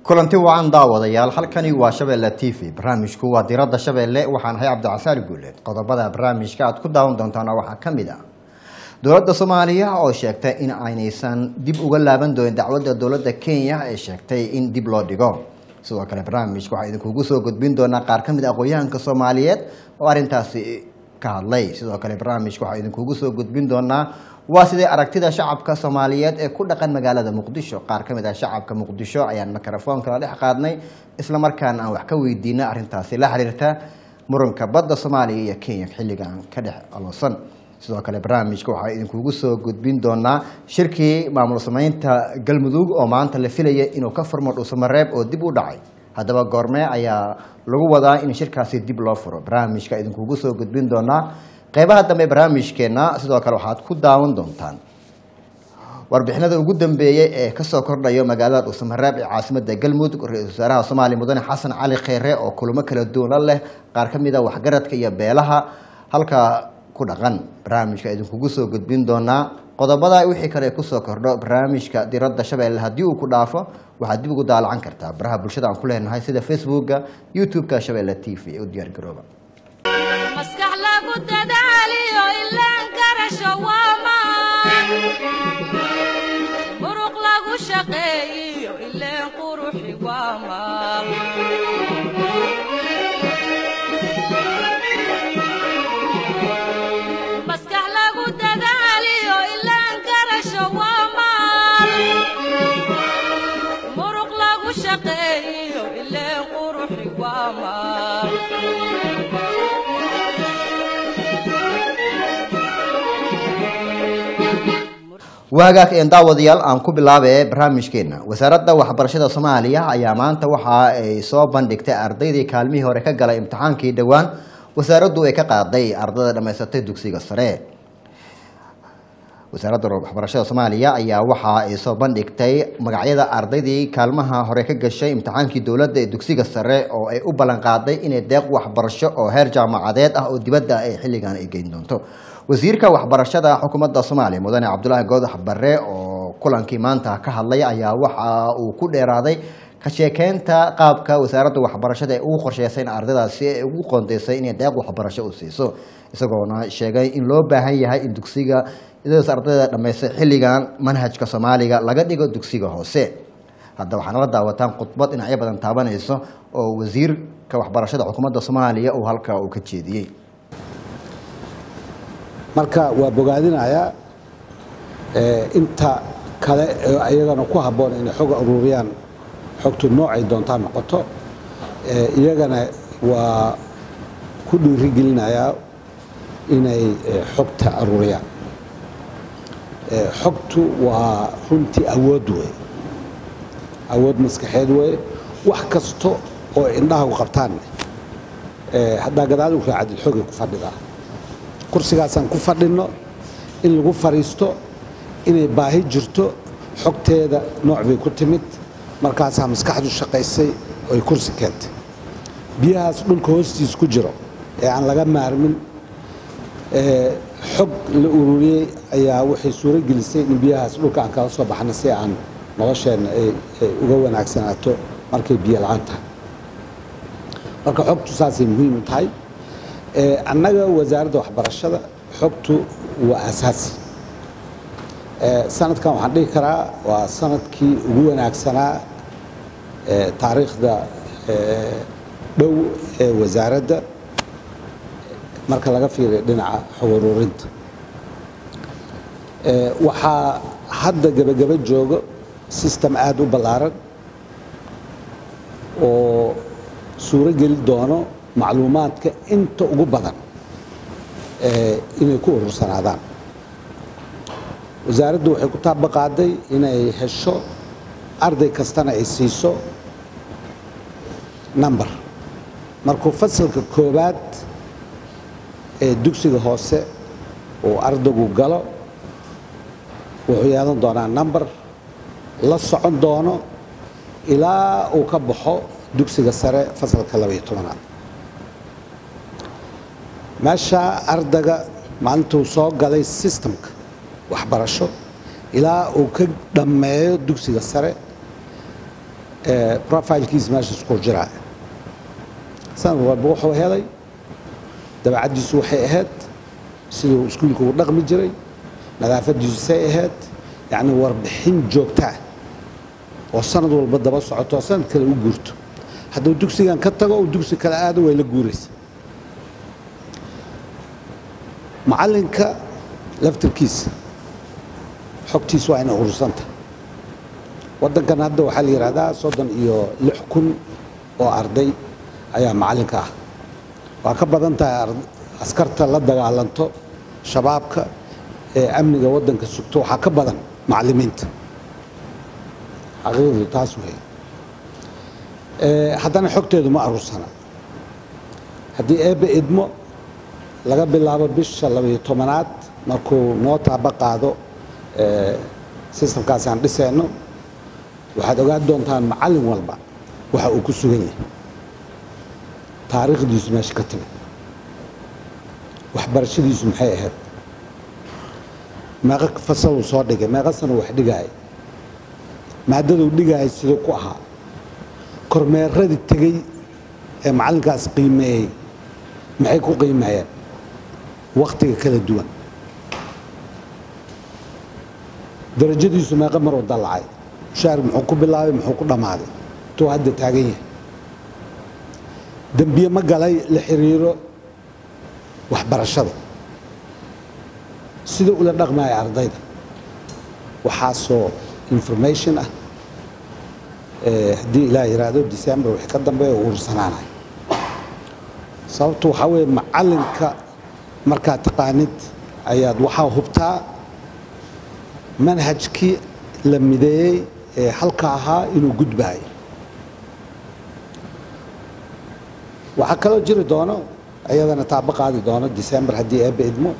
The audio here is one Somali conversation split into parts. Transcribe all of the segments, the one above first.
kulanti wacan daawadayaal halkani waa shabeelle t v barnaamijku waa diradda shabeelle waxaan ahay cabdicasaali guuleed qodobada barnaamijka aad ku daawan doontaana waxaa ka mid ah dowladda soomaaliya oo sheegtay in aynaysan dib uga laaban doonin dacwadda dowladda kenya ee sheegtay in dib loo dhigo sidoo kale barnaamijka waxaa idinkugu soo gudbin doonaa qaar ka mid a aqoonyahanka soomaaliyeed oo arrintaasi ka hadlay sidoo kale barnaamijka waxaa idinkugu soo gudbin doonaa waa sidee aragtida shacabka soomaaliyeed ee ku dhaqan magaalada muqdisho qaar ka mid ah shacabka muqdisho ayaan mikrofoonka la dhex qaadnay islamarkaana aan wax ka weydiinay arrintaasi la xiriirta muranka badda soomaaliya iyo kenya xilligan ka dhex aloosan sidoo kale barnaamijka waxaa idinkugu soo gudbin doonaa shirkii maamul sameynta galmudug oo maanta la filaya inuu ka furmo dhuusamareeb oo dib u dhacay haddaba goormee ayaa lagu wadaa in shirkaasi dib loo furo barnaamijka idinkugu soo gudbin doonaa qeybaha dambe barnaamijkeena sidoo kale waxaad ku daawan doontaan warbixinada ugu dambeeyey ee kasoo kordhayo magaalada dhuusamareeb ee caasimada galmudug ra-iisul wasaaraha soomaaliya mudane xasan cali kheyre oo kulamo kala duwan leh qaar ka mid a waxgaradka iyo beelaha halkaa ku dhaqan barnaamijka idinkugu soo gudbin doonaa qodobada wixii kale kusoo kordho barnaamijka diradda shabeelle haddii uu ku dhaafo waxaad dib ugu daalacan kartaa baraha bulshada aan ku leenahay sida facebooka youtube-ka shabeelle t v ee u diyaargarooba maskax lagu dadaaliyo ilaan karasho waa maan muruq lagu shaqeeyiyo ileen quruxi waa maal maskax lagu dadaaliyo ilaan karasho waa maal muruq lagu shaqeeyiyo ileen quruxi waa maal waagaag een daawadayaal aan ku bilaabe barnaamijkeena wasaaradda waxbarashada soomaaliya ayaa maanta waxa ay soo bandhigtay ardaydii kaalmihii hore ka galay imtixaankii dhowaan wasaaraddu ay ka qaaday ardayda dhammaysatay dugsiga sare wasaaradda waxbarashada soomaaliya ayaa waxa ay soo bandhigtay magacyada ardaydii kaalmaha hore ka gashay imtixaankii dowladda ee dugsiga sare oo ay u ballan qaaday inay deeq waxbarasho oo heer jaamacadeed ah oo dibadda ay xilligan ay geyn doonto wasiirka waxbarashada xukuumadda soomaaliya mudane cabdulaahi goodax barre oo kulankii maanta ka hadlay ayaa waxa uu ku dheeraaday ka sheekeynta qaabka wasaaradda waxbarashada ee ugu qorsheysay in ardaydaasi ay ugu qoondeysay inay deeq waxbarasho u siiso isagoona sheegay in loo baahan yahay in dugsiga idaas ardayda dhammaystay xilligan manhajka soomaaliga laga dhigo dugsiga hoose hadda waxaana la daawataan khudbad dhinacyo badan taabanayso oo wasiirka waxbarashada xukuumadda soomaaliya uu halkaa uu ka jeediyey marka waa bogaadinayaa inta kale ee iyagana ku habboon inay xog ururiyaan xogtu noocay doontaa noqoto iyagana waa ku dhiirigelinayaa inay xogta ururiyaan xogtu waa runtii awood wey awood maskaxeed wey wax kasta oo indhahagu qabtaan haddaa gadaal u raacadid xogay ku fadhidaa kursigaasaan ku fadhinno in lagu fadhiisto inay baahi jirto xogteeda nooc bay ku timid markaasaa maskaxdu shaqaysay oy kursi keentay biyahaas dhulka hoostiis ku jiro ee aan laga maarmin xog la ururiyey ayaa waxay suuro gelisay in biyahaas dhulka aan kala soo baxno si aan nolosheenna ay uga wanaagsanaato markay biyo la-aan tahay marka xogtu saasay muhiim u tahay annaga wasaaradda waxbarashada xogtu waa asaasi sanadkan waxaan dhihi karaa waa sanadkii ugu wanaagsanaa taariikhda dhow ee wasaaradda marka laga fiiriyo dhinaca xog ururinta waxaa hadda gebagaba joogo system aada u ballaaran oo suuro geli doono macluumaadka inta ugu badan inay ku urursanaadaan wasaaraddu waxay ku taabaqaaday inay hesho arday kastana ay siiso number markuu fasalka koowaad ee dugsiga hoose uu ardaygu galo wuxuu yeelan doonaa number la socon doono ilaa uu ka baxo dugsiga sare fasalka labaiyo tobanaad meesha ardayga maalintuu soo galay systemka waxbarasho ilaa uu ka dhammeeyo dugsiga sare ee, profilkiisa meeshaas ku jiraa sanad walba wuxuu helay dabeecaddiisu waxay ahayd siduu iskuulka u dhaqmi jiray nadaafadiisu say ahayd yacni warbixin joogta ah oo sanad walba daba socoto oo sanad kale u guurto hadduu dugsigan ka tago uu dugsi kale aado way la guuraysa macallinka laftirkiisa xogtiisa waa inay urursanta waddankan hadda waxaa la yidhahdaa soddon iyo lix kun oo arday ayaa macallinka ah waa ka badan tahay ar- askarta la dagaalanto shabaabka ee amniga waddanka sugto waxaa ka badan macallimiinta xaqiiqdu taas wey Ee, haddana xogteedu ma aruursana haddii eebbe idmo laga bilaabo bisha labayo tobanaad markuu noo taaba qaado ee, systemkaas aan dhisayno waxaad ogaan doontaan macallin walba waxa uu ku sugan yahay taariikhdiisu meesha ka timid waxbarashadiisu maxay ahayd meeqa fasaluu soo dhigay meeqa sano wax dhigaaya maadaduu dhigaayay siduu ku ahaa kormeeradii tegey ee macallinkaas qiimeeyey maxay ku qiimeeyeen wakhtiga kala duwan darajadiisu meeqa maruu dallacay mushaar muxuu ku bilaabay muxuu ku dhammaaday intuu hadda taagan yahay dembiye ma galay la xiriiro waxbarashada sida ula dhaqmaya ardayda waxaasoo information ah ee haddii ilaah yiraahdo december wixii ka dambeeya uu urursanaanayo sababtu waxaa weeye macallinka markaad taqaanid ayaad waxaa hubtaa manhajkii la mideeyey ee halka ahaa inuu gudbaayo waxaa kaloo jiri doono iyadana taabo qaadi doono december haddii eebbe idmo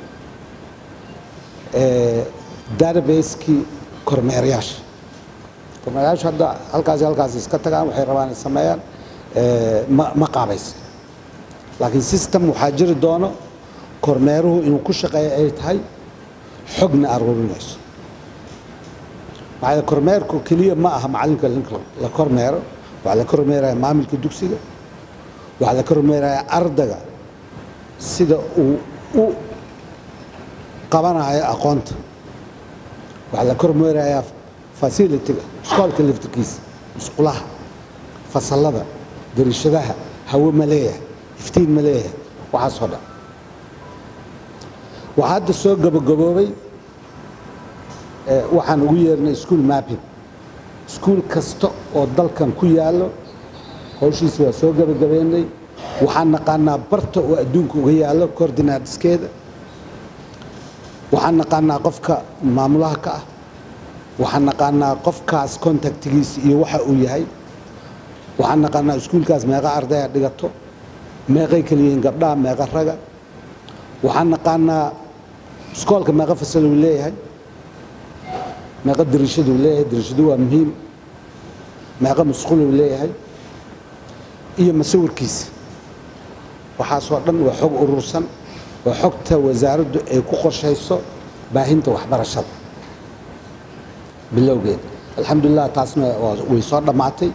ee database-kii kormeerayaasha kormeerayaashu hadda halkaasi halkaasi iska tagaan waxay rabaan inay sameeyaan ee, ma ma qaabaysa laakiin system waxaa jiri doono kormeeruhu inuu ku shaqeeyo ay tahay xogna aruurinayso maxaa yeele kormeerku keliya ma aha macallinka ninka la kormeero waxaa la kormeeraya maamulka dugsiga waxaa la kormeeraya ardayga sida uu u qabanayo aqoonta waxaa la kormeerayaa facilitiga iskoolka laftirkiisa musqulaha fasallada dariishadaha hawo ma leeyahay iftiin ma leeyahay waxaasoo dhan waxaa hadda soo gabagaboobay ee, waxaan ugu yeernay school mapping iskuul kasta oo dalkan ku yaallo hawshiisa waa soo gabagabeynay waxaan naqaanaa barta oo adduunka uga yaallo coordinaadiskeeda waxaan naqaanaa qofka maamulaha ka ah waxaan naqaanaa qofkaas contactigiisa iyo waxa uu yahay waxaan naqaanaa iskuulkaas meeqa ardaya dhigato meeqay kala yihiin gabdhaha meeqa raga waxaan naqaanaa iskoolka meeqa fasal uu leeyahay meeqa dariishaduu leeyahay dariishadu waa muhiim meeqa musqul uu leeyahay iyo masawirkiisa waxaasoo dhan waa xog urursan waa xogta wasaaraddu ay ku qorshayso baahinta waxbarashada bilowgeed alxamdulilah taasna waa- way soo dhammaatay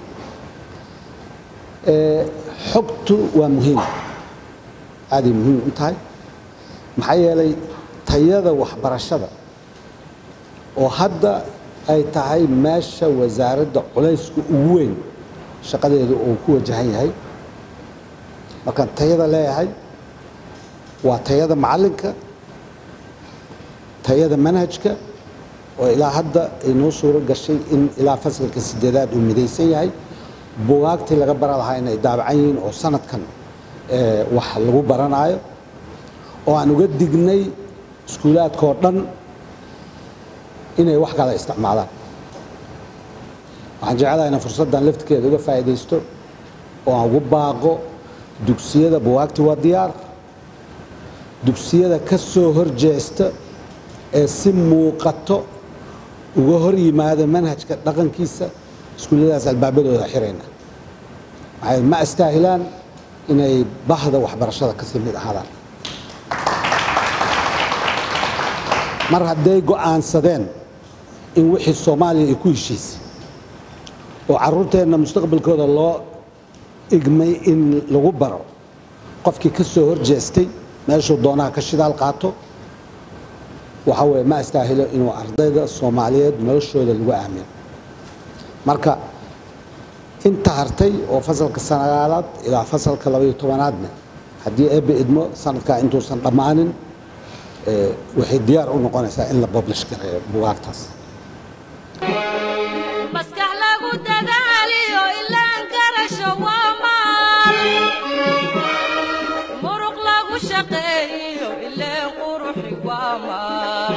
Ee, xogtu waa muhiim aaday muhiim u tahay maxaa yeelay tayada waxbarashada oo hadda ay tahay meesha wasaaradda culaysku ugu weyn shaqadeedu uu ku wajahan yahay markaan tayada leeyahay waa tayada macallinka tayada manhajka oo ilaa hadda ay noo suuro gashay in ilaa fasalka sideedaad uu midaysan yahay bugaagtii laga bara lahaa inay daabacan yihiin oo sanadkan ee, wax lagu baranaayo oo aan uga dignay iskuulaadka oo dhan inay wax kala isticmaalaan waxaan jeclahay inaan fursaddan laftirkeeda uga faa'iidaysto oo aan ugu baaqo dugsiyada buwaagti waa diyaar dugsiyada ka soo horjeesta ee si muuqato uga hor yimaada manhajka dhaqankiisa iskuulladaas albaabadooda xirayna maxay ma astaahilaan inay bahda waxbarashada kasii mid ahaadaan mar hadday go'aansadeen in wixii soomaaliya ay ku heshiisay oo carruurteenna mustaqbalkooda loo igmay in lagu baro qofkii ka soo horjeestay meeshuu doonaha ka shidaal qaato waxa weye ma astaahilo inuu ardayda soomaaliyeed noloshooda lagu aamino marka inta hartay oo fasalka sagaalaad ilaa fasalka labaiyo tobanaadna haddii eebbe idmo sanadkaa intuusan dhammaanin waxay diyaar u noqonaysaa in la boblish gareeyo bugaagtaas maskax lagu dadaaliyo ilaan garasho waa maal muruq lagu shaqeeyo ileen quruxi waa maal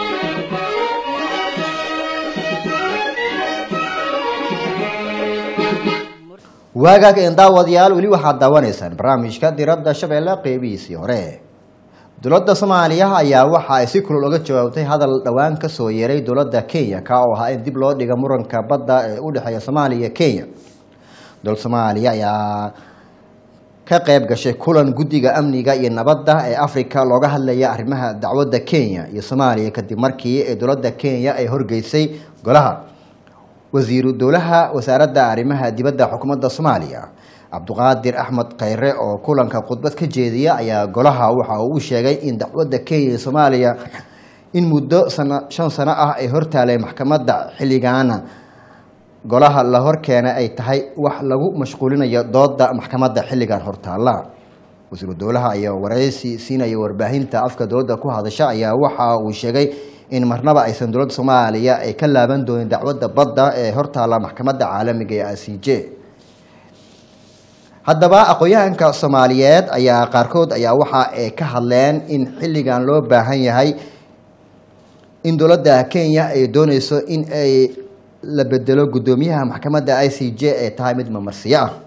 waagaag een daawadayaal weli waxaad daawanaysaan barnaamijka diradda shabeelle qeybihiisii hore dowladda soomaaliya ayaa waxa ay si kulul uga jawaabtay hadal dhowaan ka soo yeeray dowladda kenya ka oo ahaa in dib loo dhiga muranka badda ee u dhexeeya soomaaliya iyo kenya dowladda soomaaliya ayaa ka qayb gashay kulan guddiga amniga iyo nabadda ee africa looga hadlaya arrimaha dacwadda kenya iyo soomaaliya kadib markii ee dowladda kenya ay horgeysay golaha wasiiru dowlaha wasaaradda arrimaha dibadda xukuumadda soomaaliya cabduqaadir axmed khayre oo kulanka khudbad ka jeediya ayaa golaha waxa uu u sheegay in dacwadda kenya iyo soomaaliya in muddo sana shan sano ah ay hortaalay maxkamadda xilligaana golaha la horkeena ay tahay wax lagu mashquulinayo dooda maxkamadda xilligan hortaalla wasiiru dowlaha ayaa waraysi siinaya warbaahinta afka dowladda ku hadasha ayaa waxa uu sheegay in marnaba aysan dowladda soomaaliya ay ka laaban doonin dacwadda badda ee hortaalla maxkamadda caalamiga ee i c j haddaba aqoon-yahanka soomaaliyeed ayaa qaarkood ayaa waxa ay ka hadleen in xilligan loo baahan yahay in dowladda kenya ay dooneyso in ay la bedelo guddoomiyaha maxkamadda i c j ee tahay mid mamarsiyo ah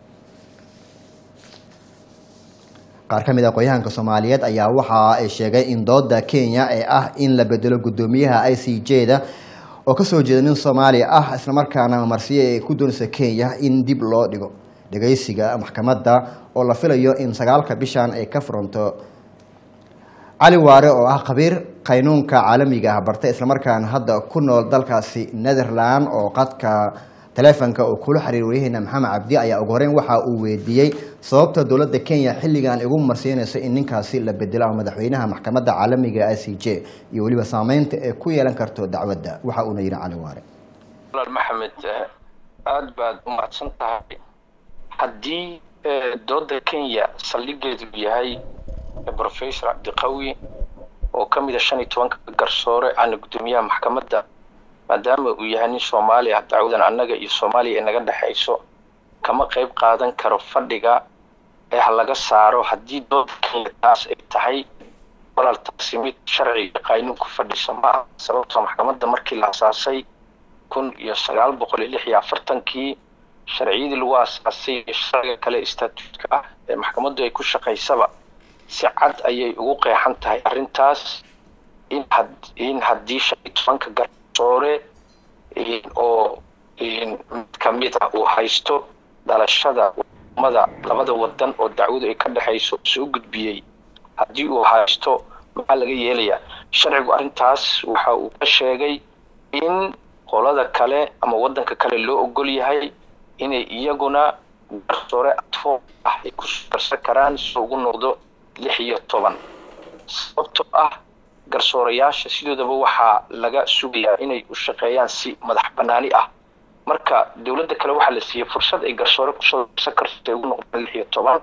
qaar ka mid a aqoon-yahanka soomaaliyeed ayaa waxa ay sheegay in dooda kenya ee ah in la bedelo guddoomiyaha i c j da oo kasoo jeeda nin soomaaliya ah islamarkaana mamarsiyo ay ku doonaysa kenya in dib loo dhigo dhegeysiga maxkamadda oo la filayo in sagaalka bishan ay ka furanto cali waare oo ah khabiir qaynuunka caalamiga ah bartay islamarkaana hadda ku nool dalkaasi netherland oo qadka taleefonka uu kula xiriir waryaheena maxamed cabdi ayaa ugu horeyn waxa uu weydiiyey sababta dowladda kenya xilligan igu marsiinayso in ninkaasi la bedelo ama madaxweynaha maxkamadda caalamiga i c j iyo weliba saameynta ee ku yeelan karto dacwadda waxa uuna yidhi cali waare walaal maxamed aada baad u mahadsan tahay haddii dooda kenya saldhigeedu yahay professor cabdiqawi oo ka mid a shan iyo tobanka garsoore ana guddoomiyaha maxkamadda maadaama uu yahay nin soomaaliya dacwadan annaga iyo soomaaliya ay naga dhexayso kama qayb qaadan karo fadhiga ee ha laga saaro haddii dooda kenya taas ay tahay walaal taasi mid sharciga qaynuun ku fadhisa ma ah sababtoo maxkamadda markii la asaasay kun iyo sagaal boqol iyo lix iyo afartankii sharciyadii lagu asaasay iyo sharciga kale statuutka ah ee maxkamaddu ay ku shaqaysaba si cad ayay ugu qeexan tahay arrintaas in had in haddii shan iyo tobanka garsoore oo mid ka mid ah uu haysto dhalashada umada labada wadan oo dacwadu ay ka dhexayso soo gudbiyey haddii uu haysto maxaa laga yeelayaa sharcigu arrintaas waxa uu ka sheegay in qolada kale ama wadanka kale loo ogol yahay inay iyaguna garsoore adfo ah ay kusoo darsan karaan si ugu noqdo lix iyo toban sababtoo ah garsoorayaasha sidoodaba waxaa laga sugayaa inay u shaqeeyaan si madax banaani ah marka dowladda kale waxaa la siiyey fursad ay garsoore kusoo darsan karto ay ugu noqdaan lix iyo toban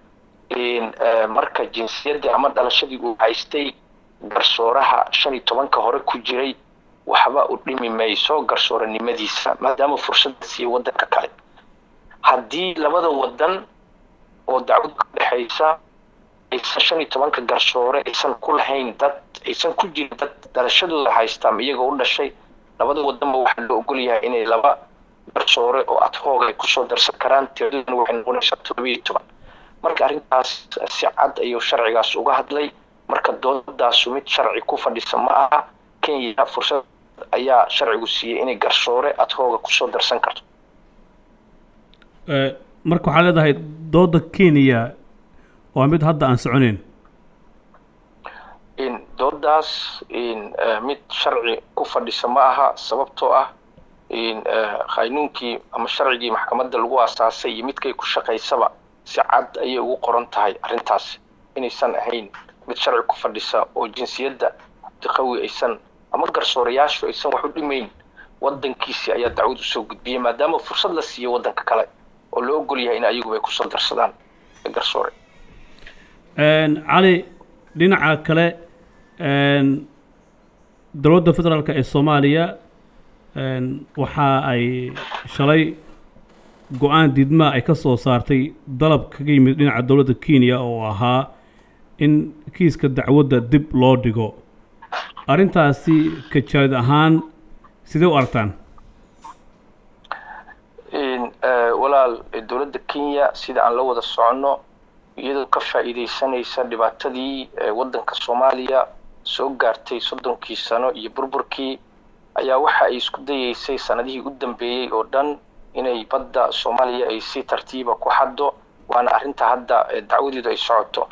marka jinsiyadda ama dhalashadii uu haystay garsooraha shan iyo tobanka hore ku jiray waxba u dhimi mayso garsooranimadiisa maadaama fursadda siiyey wadanka kale haddii labada wadan oo dacwadu ka dhexaysa aysan shan iyo tobanka garsoore aysan ku lahayn dad aysan ku jirin dad dhalashadooda haystaan iyaga u dhashay labada wadanba waxaa loo ogol yahay inay laba garsoore oo adhoog ay kusoo darsan karaan tiradoodan waxay noqonaysaa todoba iyo toban marka arrintaas si cad ayuu sharcigaas uga hadlay marka doodaasu mid sharci ku fadhisa ma aha kenya fursad ayaa sharcigu siiyey inay garsoore adhooga kusoo darsan karto marka waxaa leedahay dooda kenya waa mid hadda aan soconeyn doodaas mid sharci ku fadhisa ma aha sababtoo ah qaynuunkii ama sharcigii maxkamadda lagu aasaasay iyo midkay ku shaqaysaba si cad ayay ugu qoran tahay arrintaas inaysan ahayn mid sharci ku fadhisa oo jinsiyadda cabdiqawi aysan ama garsoorayaashu aysan wax u dhimayn wadankiisii ayaa dacwad usoo gudbiyey maadaama fursad la siiyey wadanka kale oo loo ogol yahay in ayaguba ay kusoo darsadaan garsoore cali dhinaca kale dowladda federaalka ee soomaaliya waxa ay shalay go-aan diidmaa ay ka soo saartay dalab kaga yimid dhinaca dowladda kenya oo ahaa in kiiska dacwadda dib loo dhigo arrintaasi kajaalid ahaan sidee u aragtaan walaal dowladda kenya sida aan la wada soconno iyadoo ka faa'iidaysanaysa dhibaatadii waddanka soomaaliya soo gaartay soddonkii sano iyo burburkii ayaa waxa ay isku dayeysay sanadihii u dambeeyey oo dhan inay badda soomaaliya ay si tartiiba ku xaddo waana arrinta hadda dacwadeedu ay socoto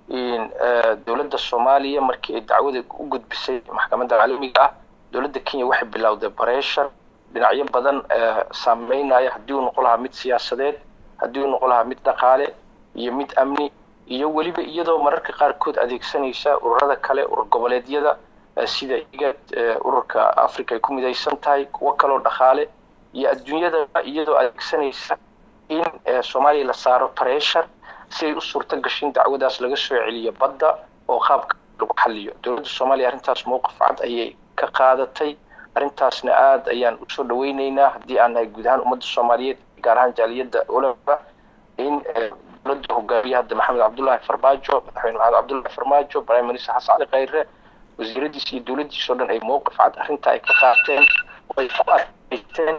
dowladda soomaaliya markii ay dacwada u gudbisay maxkamadda caalamiga ah dowladda kenya waxay bilowday bareeshar dhinacyo badan saameynaya haddii uu noqon lahaa mid siyaasadeed haddii uu noqon lahaa mid dhaqaale iyo mid amni iyo weliba iyadoo mararka qaarkood adeegsanaysa ururada kale urur goboleedyada sida igad ururka africa ay ku midaysan tahay kuwo kaloo dhaqaale iyo adduunyada iyadoo adeegsanaysa in soomaaliya la saaro pressure si ay u suurto gashin dacwadaas laga soo celiyo badda oo qaabka lagu xaliyo dowladda soomaaliya arrintaas mowqif cad ayay ka qaadatay arrintaasna aada ayaan usoo dhaweyneynaa haddii aan nahay guud ahaan ummadda soomaaliyeed gaar ahaan jaaliyadda olaba in dowladda hogaamiye hadda maxamed cabdullaahi farmaajo madaxweyne maxamed cabdullaahi farmaajo prime minister xasan cali khayre wasiiradiis iyo dowladdiis oo dhan ay mowqif cad arrinta ay ka qaateen oo ay ku adkaysteen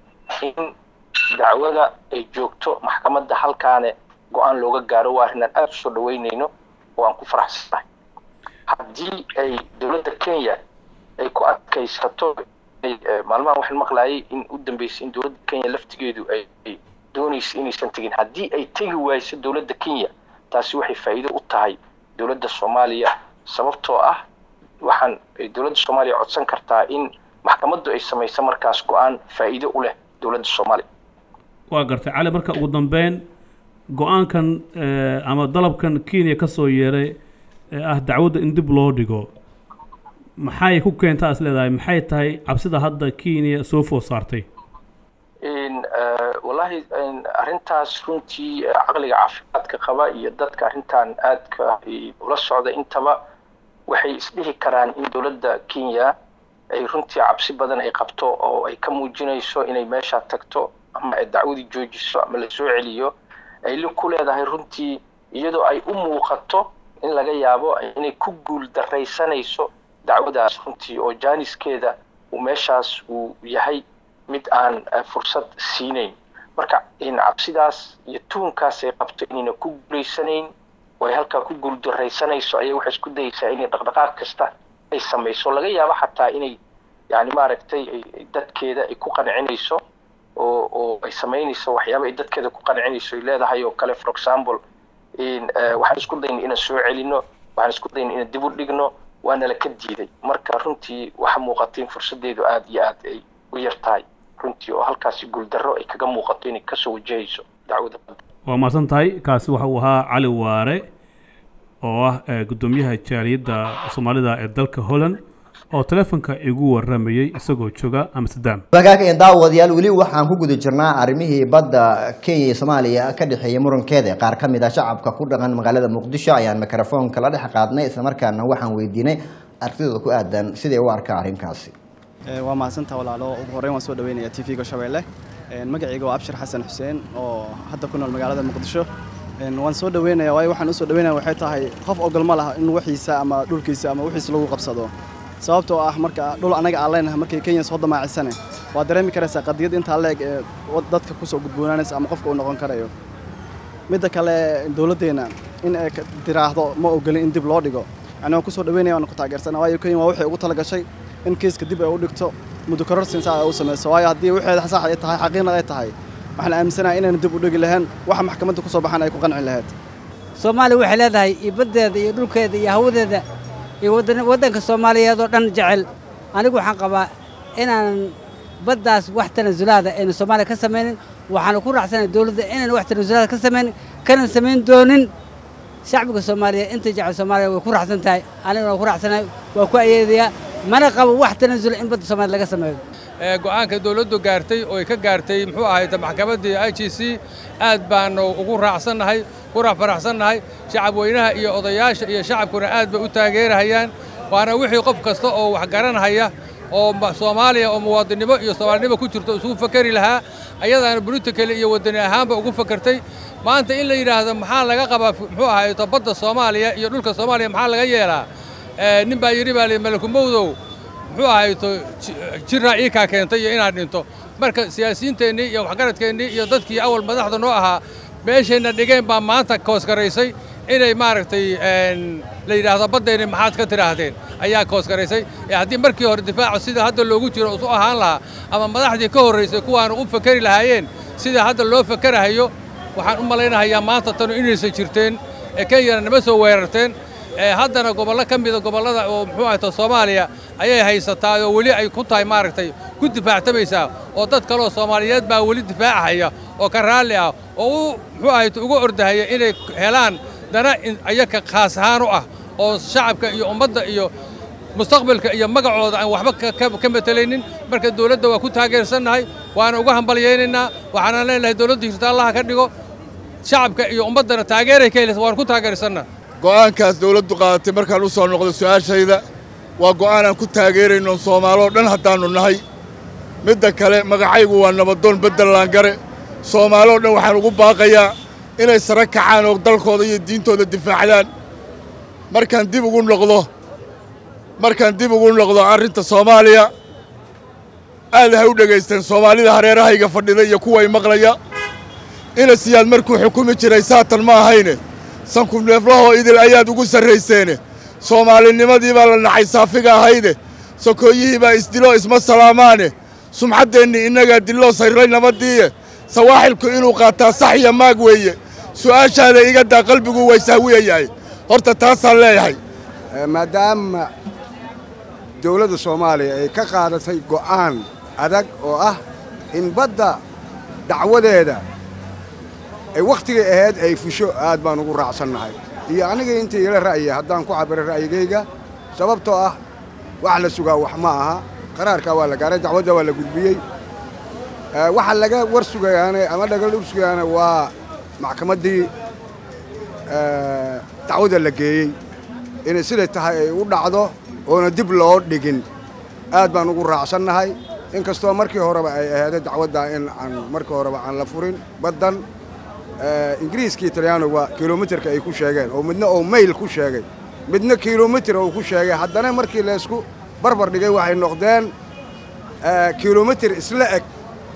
in dacwada ay joogto maxkamadda halkaane go-aan looga gaaro waa arrin aan aada usoo dhaweyneyno oo aan ku faraxsanahay haddii ay dowladda kenya ay ku adkaysato maalmahan waxaan maqlaayay in u dambeysay in dowladda kenya laftigeedu ay doonaysa inaysan tegin haddii ay tegi waayso dowladda kenya taasi waxay faa'iido u tahay dowladda soomaaliya sababtoo ah waxaan dowladda soomaaliya codsan kartaa in maxkamaddu ay samayso markaas go-aan faa'iido u leh dowladda soomaaliya waa gartay cali marka ugu dambeyn go-aankan ama dalabkan kenya ka soo yeeray ee ah dacwadda in dib loo dhigo maxay ku keentaa is leedahay maxay tahay cabsida hadda kenya soo food saartay wallahi arrintaas runtii caqliga caafimaadka qaba iyo dadka arrintan aadka ula socda intaba waxay isdhihi karaan in dowladda kenya ay runtii cabsi badan ay qabto oo ay ka muujinayso inay meesha tagto ama ay dacwadii joojiso ama la soo celiyo ay li ku leedahay runtii iyadoo ay u muuqato in laga yaabo inay ku guul daraysanayso dacwadaas runtii oo jaaniskeeda uu meeshaas uu yahay mid aan fursad siinayn marka cabsidaas iyo tuhunkaas ay qabto inayna ku guulaysanayn oo ay halkaa ku guuldaraysanayso ayay waxay isku dayeysaa inay dhaqdhaqaaq kasta ay samayso laga yaabo xataa inay yani maaragtay dadkeeda ay ku qancinayso oo oo ay samaynayso waxyaaba ay dadkeeda ku qancinayso ay leedahay oo kale for example waxaan isku dayna inaan soo celino waxaan isku dayna inaan dib u dhigno waana la ka diiday marka runtii waxa muuqata in fursadeedu aada iyo aad ay u yar tahay runtii oo halkaasi guuldarro ay kaga muuqato inay kasoo wajahayso dacwada badda waa mahadsan tahay kaasi waxa uu ahaa cali waare oo ah guddoomiyaha jaaliyadda soomaalida ee dalka holland oo telefonka igu waramayey isagoo jooga amsterdam wagaag daawadayaal weli waxaan ku guda jirnaa arrimihii badda kenya iyo soomaaliya ka dhexeeyay murankeeda qaar ka mid ah shacabka ku dhaqan magaalada muqdisho ayaan mikrofoonka la dhex qaadnay islamarkaana waxaan weydiinay artidooda ku aadan siday u arkaa arrinkaasi waa mahadsantaa walaalo ugu horreyn waan soo dhaweynaya t v-ga shabeelle magacayga waa abshir xasan xuseen oo hadda ku nool magaalada muqdisho waan soo dhaweynaya waayo waxaan usoo dhaweynaya waxay tahay qof ogol ma laha in waxiisa ama dhulkiisa ama wixiisa lagu qabsado sababtoo ah marka dhul annaga aan leenahay markay kenya soo damaacisane waa dareemi karaysaa qadiyad intaa leeg ee dadka kusoo gudboonaanaysa ama qofka uu noqon karayo midda kale dowladdeenna in ay tiraahdo ma ogolin in dib loo dhigo yani waan kusoo dhaweynaya waan ku taageersana waayo kenya waa waxay ugu tala gashay in kiiska dib ay u dhigto muddo kororsin saa ay u samayso waayo haddii waxeeda sax ay tahay xaqiiqna ay tahay waxaan aaminsanahay inayna dib u dhigi lahayn waxa maxkamadda ku soo baxan ay ku qanci lahayd soomaaliya waxay leedahay iyo baddeeda iyo dhulkeeda iyo hawadeeda iyo waddanka soomaaliyeed oo dhan jecel anigu waxaan qabaa inaanan baddaas wax tanasulaada aynu soomaaliya ka samaynin waxaanu ku raacsanahay dowladda inaynu wax tanasulaada ka samaynin kana samayn doonin shacbiga soomaaliya inta jecel soomaaliya way ku raacsan tahay aniguna waan ku raacsanahay waa ku ayeedayaa mana qabo wax tanasula in badda soomaaliya laga sameeyo ee go'aanka dawladdu gaartay oo ay ka gaartay muxuu ahayd maxkamaddii i g c aad baanu ugu raacsannahay ku faraxsannahay shacab weynaha iyo odayaasha iyo shacabkuna aad bay u taageerahayaan waana wixii qof kasta oo wax garanhaya oo ma- soomaaliya oo muwaadinnimo iyo soomaalinimo ku jirto isugu fakeri lahaa ayadaana politically iyo waddani ahaanba ugu fakertay maanta in la yidhaahdo maxaa laga qabaa muxuu ahayd badda soomaaliya iyo dhulka soomaaliya maxaa laga yeelaa ee, nin baa yidhi baa li malakumowdow muxuu ahayto ji- jirraa ii kaa keentay iyo inaad dhinto marka siyaasiyiinteennii iyo waxgaradkeennii iyo dadkii awal madaxda noo ahaa meeshayna dhigeen baa maanta koosgaraysay inay maaragtay een, la yidhaahdo baddeenni maxaad ka tidhaahdeen ayaa koosgaraysay ee haddii markii hore difaaca sida hadda loogu jiro isu ahaan lahaa ama madaxdii ka horraysay kuwaanu u fakeri lahaayeen sida hadda loo fakerahayo waxaan u malaynahayaa maanta tanu inaysan jirteen ee kenyana nama soo weerarteen ee haddana gobollo ka mida gobollada oo muxuu ahayto soomaaliya ayay haysataa oo weli ay ku tahay maaragtay ku difaactamaysaa oo dad kaleoo soomaaliyeed baa weli difaacahaya oo ka raalli ah oo u muxuu ahayto uga ordahaya inay helaan dana in ayaga khaas ahaan u ah oo shacabka iyo ummadda iyo mustaqbalka iyo magacooda aan waxba ka- ka- ka matelaynin marka dawladda waa ku taageersannahay waana uga hambalyaynaynaa waxaana leenahay dawladdu jirta allaha ka dhigo shacabka iyo ummaddana taageeray ka helaysa waan ku taageersannaha go'aankaas dawladdu qaadatay markaan u soo noqdo su'aashayda waa go'aan aan ku taageerayno soomaaloo dhan haddaannu nahay midda kale magacaygu waa nabadoon beddel laangare soomaaloo dhan waxaan ugu baaqayaa inay sare kacaan oo dalkooda iyo diintooda difaacdaan markaan dib ugu noqdo markaan dib ugu noqdo arrinta soomaaliya aad hay u dhegaysteen soomaalida hareerahayga fadhida iyo kuway maqlaya ina siyaad markuu xukumi jiray saatan ma ahayne sankuneeflahoo idil ayaad ugu sarrayseene soomaalinimadii baa la nacay saafiga ahayde sokooyihii baa isdilo isma salaamaane sumxaddeennii innagaa dilloo sayrray nabaddiiye sawaaxilku inuu qaataa sax iyo maag weeye su'aashaada iga daa qalbigu way sahwiyayahay horta taasaan leeyahay maadaama dowladda soomaaliya ay ka qaadatay go'aan adag oo ah in badda dacwadeeda ay wakhtigay ahayd ay fusho aad baan ugu raacsannahay iyo aniga inta ila ra'ya haddaan ku cabiro ra'yigayga sababtoo ah wax la sugaa wax ma aha qaraarkaa waa la gaaray dacwadda waa la gudbiyey Eh, waxa laga war sugayaane ama dhagal dhul sugayaane waa maxkamaddii eh, dacwadda la geeyey inay siday tahay ay u dhacdo oona dib loo dhigin aad baan ugu raacsannahay inkastoo markii horeba ay aheeday dacwaddaa in aan markii horeba aan la furin baddan eh, ingiriiskii talyaaniga kilomitirka ay ku sheegeen oo midna oo mayl ku sheegay midna kilomitir oo ku sheegay haddana markii laysku barbar dhigay waxay noqdeen eh, kilomitir isla eg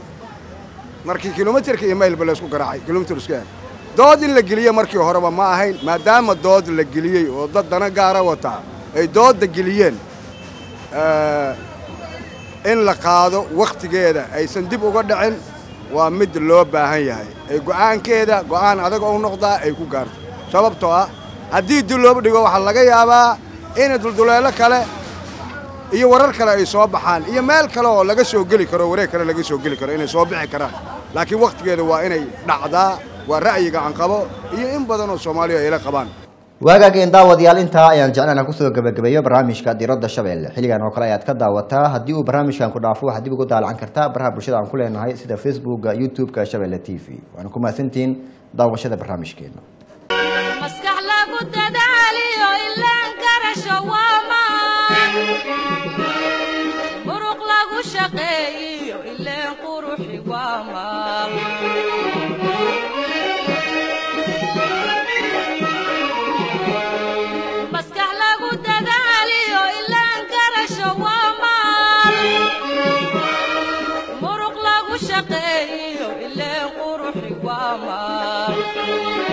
markii kilomitirka iyo maylba laysku garaacay kilomitir isku eg dood in la geliye markii horeba ma ahayn maadaama dood la geliyey oo dad dana gaara wataa ay doodda geliyeen eh, in la qaado wakhtigeeda aysan dib uga dhicin waa mid loo baahan yahay ay go'aankeeda go'aan adag ou noqdaa ay ku gaarto sababtoo ah haddii dib looba dhigo waxaa laga yaabaa in dulduleelo kale iyo warar kale ay soo baxaan iyo meel kale oo laga soo geli karo wareeg kale laga soo geli karo inay soo bixi karaan laakiin wakhtigeeda waa inay dhacdaa waa ra'yiga aan qabo iyo in badan oo soomaaliya ay la qabaan waagaageen daawadayaal intaa ayaan jeclaan kusoo gabagabeeyo barnaamijka diradda shabeelle xilligan oo kale ayaad ka daawataa haddii uu barnaamijkan ku dhaafo waxaad dib ugu daalacan kartaa baraha bulshada aan ku leenahay sida facebooka youtube-ka shabeelle t v waana ku mahadsantihiin daawashada barnaamijkeena maskax lagu dadaaliyo ilaan garasho waa maan muruq lagu shaqeeyiyo ileen quruxi waa maal maskax lagu dadaaliyo ilaan garasho waa maal muruq lagu shaqeeyiyo ileen quruxi waa maal